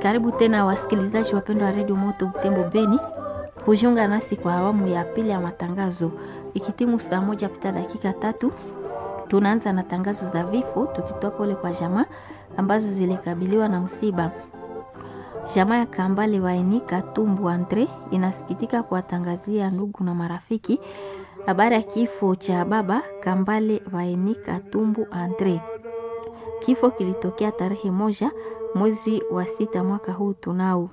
Karibu tena wasikilizaji wapendwa wa redio Moto Butembo Beni kujiunga nasi kwa awamu ya pili ya matangazo. Ikitimu saa moja pita dakika tatu, tunaanza na tangazo za vifo, tukitoa pole kwa jamaa ambazo zilikabiliwa na msiba. Jamaa ya Kambale Waini Katumbu Andre inasikitika kuwatangazia ndugu na marafiki habari ya kifo cha baba Kambale Waini Katumbu Andre. Kifo kilitokea tarehe moja mwezi wa sita mwaka huu tunao.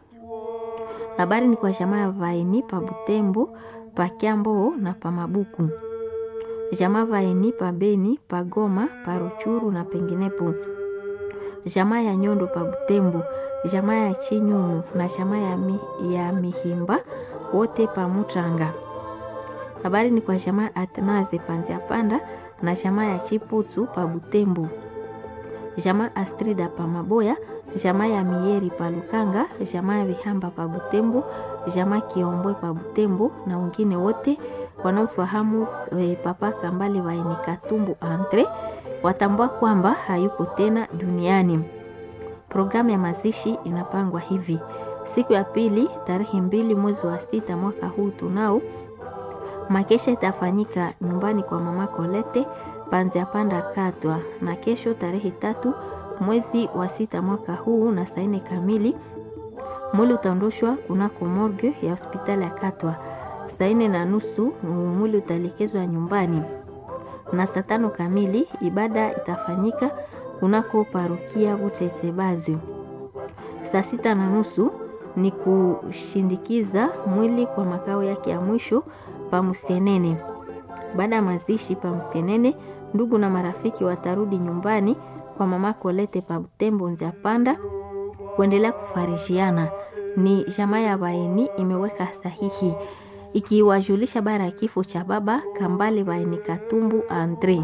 Habari ni kwa jamaa ya Vaini pa Butembo, pa Kiambo na pa Mabuku. Jamaa Vaini pa Beni, pa Goma, pa Ruchuru na penginepo. Jamaa ya Nyondo pa Butembo, jamaa ya Chinyumu na jamaa ya, mi, ya Mihimba wote pa Mutranga. Habari ni kwa jamaa Atnaze Panzia Panda na jamaa ya Chiputu pa Butembo. Jamaa Astrida pa Maboya, jamaa ya Mieri pa Lukanga, jamaa ya Vihamba pa Butembo, jamaa Kiombwe pa Butembo na wengine wote wanaofahamu e, Papa Kambale Waini Katumbu Andre watambua kwamba hayuko tena duniani. Programu ya mazishi inapangwa hivi: siku ya pili tarehe mbili mwezi wa sita mwaka huu tunao makesha itafanyika nyumbani kwa mama Kolete Panzia Panda Katwa, na kesho tarehe tatu mwezi wa sita mwaka huu na saa nne kamili mwili utaondoshwa kunako morgue ya hospitali ya Katwa. Saa nne na nusu mwili utaelekezwa nyumbani, na saa tano kamili ibada itafanyika kunako parokia Butesebazi. Saa sita na nusu ni kushindikiza mwili kwa makao yake ya mwisho pa Musienene. Baada ya mazishi pa Musienene, ndugu na marafiki watarudi nyumbani kwa mama Kolete pa Butembo Nzia Panda kuendelea kufarishiana. Ni jamaa ya Baeni imeweka sahihi ikiwajulisha bara ya kifo cha baba Kambale Baeni Katumbu Andre.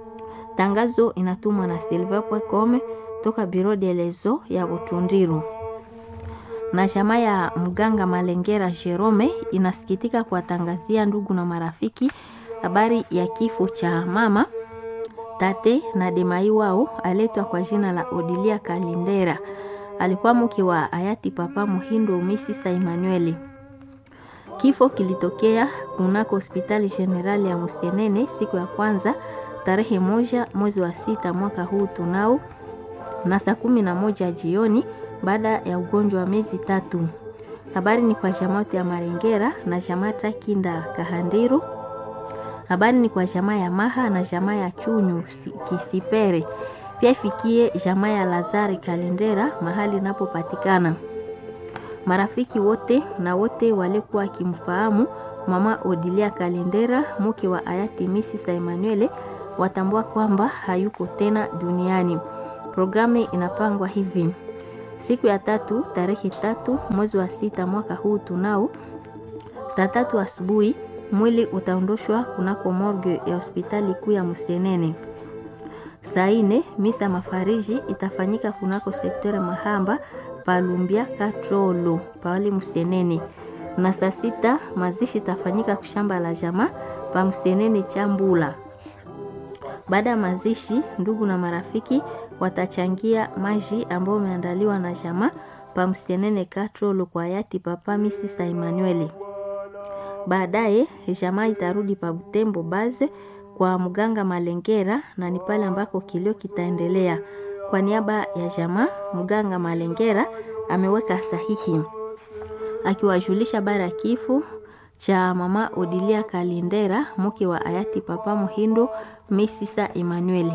Tangazo inatumwa na Silva Pwekome toka Biro de Lezo ya Butundiru na chama ya mganga Malengera Jerome inasikitika kuwatangazia ndugu na marafiki habari ya kifo cha mama tate na demai wao aletwa kwa jina la Odilia Kalindera. Alikuwa mke wa hayati Papa Muhindo Misisa Emmanuel. Kifo kilitokea kunako hospitali generali ya Musienene siku ya kwanza tarehe moja mwezi wa sita mwaka huu tunao na saa kumi na moja jioni baada ya ugonjwa wa miezi tatu. Habari ni kwa jamaa ya Marengera na jamaa Takinda Kahandiru. Habari ni kwa jamaa ya Maha na jamaa ya Chunyu Kisipere. Pia ifikie jamaa ya Lazari Kalendera mahali inapopatikana. Marafiki wote na wote walikuwa wakimfahamu mama Odilia Kalendera, mke wa hayati Mrs. Emmanuel, watambua kwamba hayuko tena duniani. Programu inapangwa hivi: siku ya tatu tarehe tatu mwezi wa sita mwaka huu tunao, saa tatu asubuhi mwili utaondoshwa kunako morgue ya hospitali kuu ya Musienene. Saa ine misa mafariji itafanyika kunako sektore Mahamba palumbia katrolo pale Musienene, na saa sita mazishi itafanyika kushamba la jamaa pa Musienene Chambula. Baada ya mazishi, ndugu na marafiki watachangia maji ambayo umeandaliwa na jamaa pa Musienene katrolo kwa hayati Papa Misisa Emmanuel. Baadaye jamaa itarudi pa Butembo baze kwa mganga Malengera, na ni pale ambako kilio kitaendelea. Kwa niaba ya jamaa, mganga Malengera ameweka sahihi akiwajulisha bara ya kifo cha mama Odilia Kalindera, mke wa hayati Papa Muhindo Misisa Emmanuel.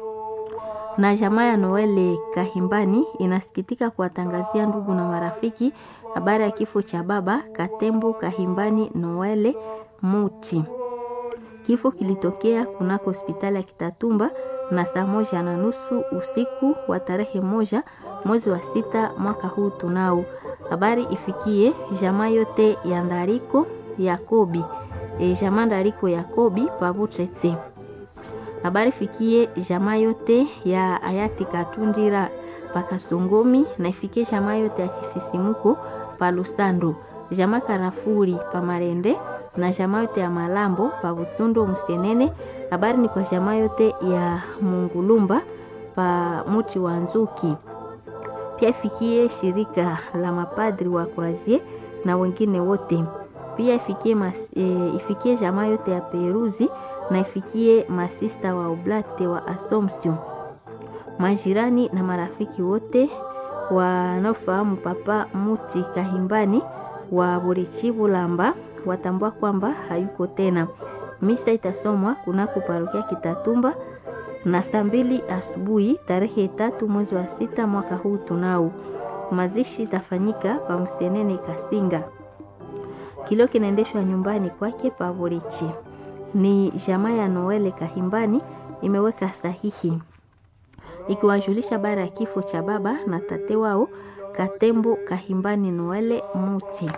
Na jamaa ya Noele Kahimbani inasikitika kuwatangazia ndugu na marafiki habari ya kifo cha baba Katembo Kahimbani Noele Muti. Kifo kilitokea kunako hospitali ya Kitatumba na saa moja na nusu usiku wa tarehe moja mwezi wa sita mwaka huu tunao. Habari ifikie jamaa yote ya Ndariko Yakobi, e, jamaa Ndariko Yakobi Pabutretse. Habari fikie jamaa yote ya hayati Katundira Pakasongomi na ifikie jamaa yote ya Kisisimuko Palusando, jamaa Karafuri Pamarende na jamaa yote ya Malambo pa Butundo Musienene. Habari ni kwa jamaa yote ya Mungulumba pa Muti wa Nzuki. Pia ifikie shirika la mapadri wa Croisier na wengine wote. Pia ifikie, mas, e, ifikie jamaa yote ya Peruzi na ifikie masista wa Oblate wa Assumption, majirani na marafiki wote wanaofahamu Papa Muti Kahimbani wa Burichibu Lamba watambua kwamba hayuko tena. Misa itasomwa kunako parokia Kitatumba na saa mbili asubuhi tarehe tatu mwezi wa sita mwaka huu tunao. Mazishi itafanyika pa Msenene Kasinga. Kilio kinaendeshwa nyumbani kwake pa Burichi. Ni jamaa ya Noele Kahimbani imeweka sahihi ikiwajulisha bara ya kifo cha baba na tate wao Katembo Kahimbani Noele Muti.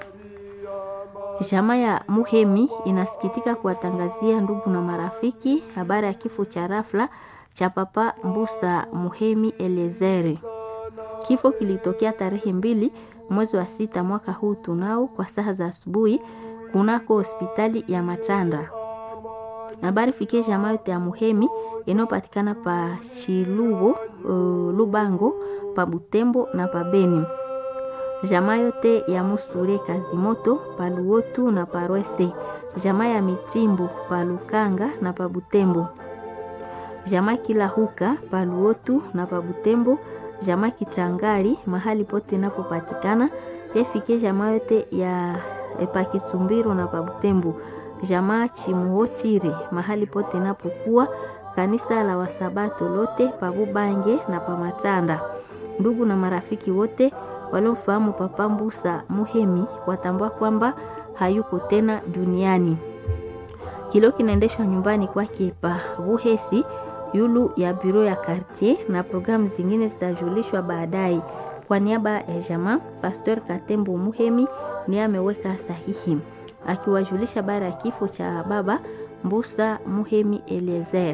Jamaa ya Muhemi inasikitika kuwatangazia ndugu na marafiki habari ya kifo cha rafla cha papa Mbusa Muhemi Elezere. Kifo kilitokea tarehe mbili mwezi wa sita mwaka huu tunao kwa saa za asubuhi kunako hospitali ya Matanda. Habari fikie jamaa yote ya Muhemi inayopatikana pa Shilubo, uh, Lubango, pa Butembo na pa Beni. Jamaa yote ya Musure Kazimoto, pa Luotu na pa Rwese. Jamaa ya Michimbo, pa Lukanga na pa Butembo. Jamaa kila huka pa Luotu na pa Butembo. Jamaa Kichangari mahali pote inapopatikana. Efike jamaa yote ya pa Kitumbiro na pa Butembo jamaa Chimuhochire mahali pote inapokuwa kanisa la Wasabato lote pabubange na pamatanda. Ndugu na marafiki wote waliomfahamu Papa Mbusa Muhemi watambua kwamba hayuko tena duniani. Kilio kinaendeshwa nyumbani kwake pa Buhesi yulu ya biro ya quartier, na programu zingine zitajulishwa baadaye. Kwa niaba ya jamaa, Pastor Katembo Muhemi ni ameweka sahihi akiwajulisha bara ya kifo cha baba Mbusa Muhemi Eliezer.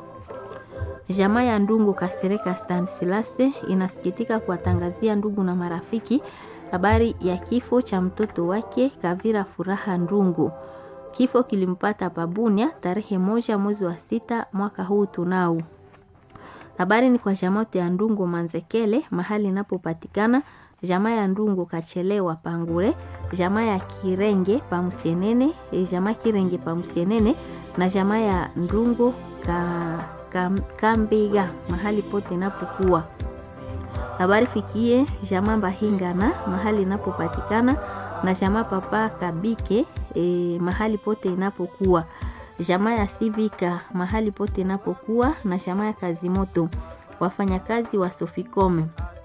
Jamaa ya Ndungu Kasereka Stansilase inasikitika kuwatangazia ndugu na marafiki habari ya kifo cha mtoto wake Kavira Furaha Ndungu. Kifo kilimpata Pabunia tarehe moja mwezi wa sita mwaka huu tunao. Habari ni kwa jamaa ya Ndungu Manzekele mahali inapopatikana jamaa ya Ndungu Kachelewa Pangure, jamaa ya Kirenge Pamsienene, jamaa Kirenge Pamsienene na jamaa ya Ndungu ka, ka, Kambiga mahali pote inapokuwa. Habari fikie jamaa Bahingana mahali inapopatikana na jamaa Papa Kabike e, mahali pote inapokuwa. Jamaa ya Sivika mahali pote inapokuwa na jamaa ya Kazimoto wafanyakazi wa Sofikome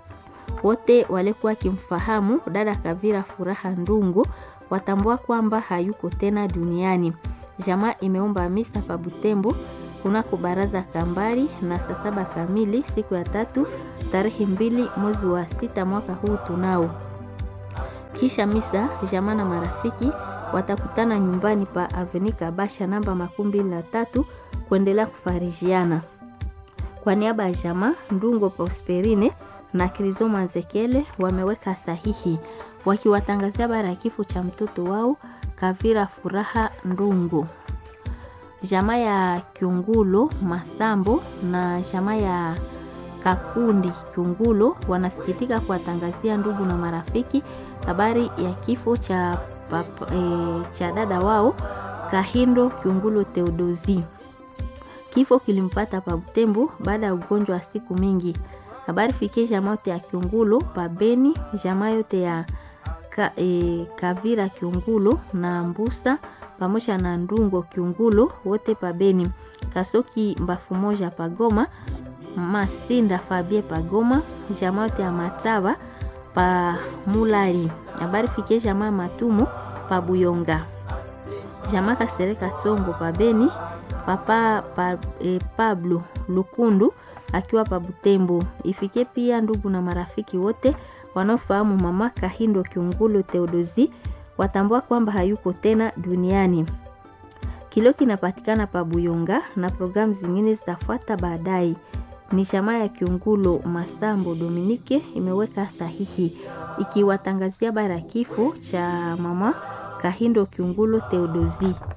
wote walikuwa wakimfahamu dada Kavira Furaha Ndungu watambua kwamba hayuko tena duniani. Jamaa imeomba misa pa Butembo kunako baraza kambari na saa saba kamili siku ya tatu tarehe mbili mwezi wa sita mwaka huu tunao. Kisha misa, jamaa na marafiki watakutana nyumbani pa Aveni Kabasha namba makumi mbili na tatu kuendelea kufarijiana. Kwa niaba ya jamaa Ndungo Prosperine na Krizo Manzekele wameweka sahihi wakiwatangazia bara ya kifo cha mtoto wao Kavira Furaha Ndungu. Jamaa ya Kiungulo Masambo na jamaa ya Kakundi Kiungulo wanasikitika kuwatangazia ndugu na marafiki habari ya kifo cha, papa, e, cha dada wao Kahindo Kiungulo Theodosi. Kifo kilimpata pa Butembo baada ya ugonjwa wa siku mingi habari fikie jamaa yote ya Kiungulo pabeni jamaa yote ya ka, e, Kavira Kiungulo na Mbusa pamoja na Ndungo Kiungulo wote pabeni Kasoki mbafu moja pagoma Masinda Fabie pagoma jamaa yote ya Matava pa Mulali habari fikie jamaa Matumo pa Buyonga jamaa Kasereka Tsongo pabeni papa pa, e, Pablo Lukundu akiwa pa Butembo. Ifike pia ndugu na marafiki wote wanaofahamu mama Kahindo Kiungulo Theodosi watambua kwamba hayuko tena duniani. Kilio kinapatikana pa Buyonga na programu zingine zitafuata baadaye. Ni chama ya Kiungulo Masambo Dominike imeweka sahihi ikiwatangazia bara kifo cha mama Kahindo Kiungulo Theodosi.